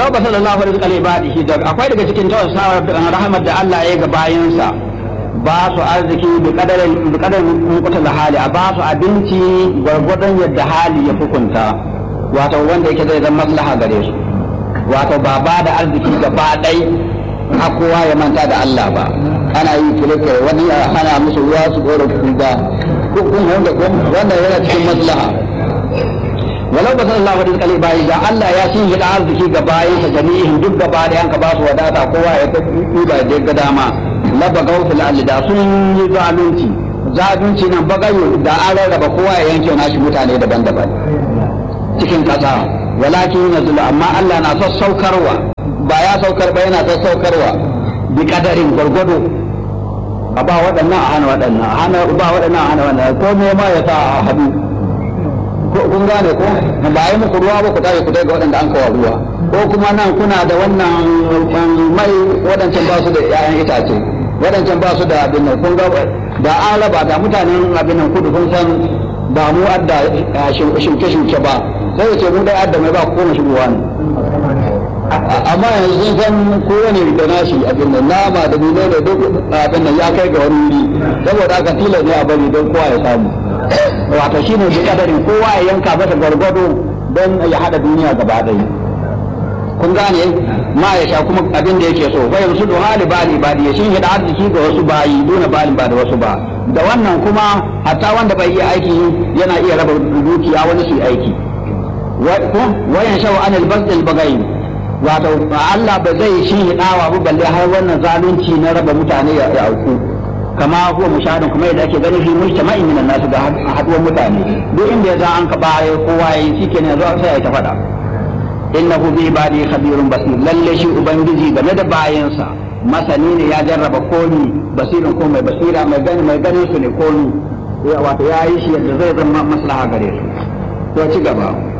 walau ba sallallahu alaihi wa ibadihi da akwai daga cikin tawassawa rahmat da Allah ya ga bayansa ba su arziki bi kadarin bi kadarin kunkuta hali a ba su abinci gwargwadon yadda hali ya hukunta wato wanda yake zai zama maslaha gare su wato ba ba da arziki gaba ɗai a kowa ya manta da Allah ba ana yi kirkira wani ya hana musu ruwa su ɗora kuga kun wanda wannan yana cikin maslaha walau ba sallallahu alaihi wa sallam da Allah ya shi da arziki ga bayan sa jami'in duk gaba da yanka ba su wadata kowa ya ta duba da ga dama laba gautul da sun yi zalunci zalunci nan bagayo da an rarraba kowa ya yanke nashi mutane daban-daban cikin kasa walakin yanzu amma Allah na sassaukarwa ba ya saukar ba yana sassaukarwa bi kadarin gwargwado a ba waɗannan a hana waɗannan a hana ba waɗannan a hana waɗannan ko me ma ya sa a hadu kun gane ko ba yi muku ruwa ba ku tafi ku ga waɗanda an kawo ruwa ko kuma nan kuna da wannan mai waɗancan ba su da 'ya'yan itace waɗancan ba su da abin nan kun ga da an raba da mutanen abin nan kudu kun san ba mu adda shuke-shuke ba sai ya ce mu dai adda mai ba koma shigowa ne amma yanzu sun san kowane da nashi abin nan nama da nune da duk abin nan ya kai ga wani wuri saboda haka tilas ne a bari don kowa ya samu wato shi ne kadarin kowa ya yanka masa gwargwado don ya haɗa duniya gaba ɗaya kun gane ma ya sha kuma abin da yake so fa yanzu do hali bali bali ya shin da arziki ga wasu bayi duna bali ba da wasu ba da wannan kuma hatta wanda bai iya aiki yana iya raba dukiya wani su aiki wayan shawo anil basdil bagayi wato Allah ba zai shi hidawa ba balle har wannan zalunci na raba mutane ya auku kama huwa mushahadin kuma yadda ake gani fi mujtama'i min an-nas ga haduwar mutane duk inda ya za an ka bare kowa yayi shikenan zo sai ya ta fada innahu bi ibadi khabirun basir lalle shi ubangiji game da bayansa masani ne ya jarraba komi basirin ko mai basira mai gani mai ganin su ne komi wato ya yi shi yadda zai zama maslaha gare su to ci gaba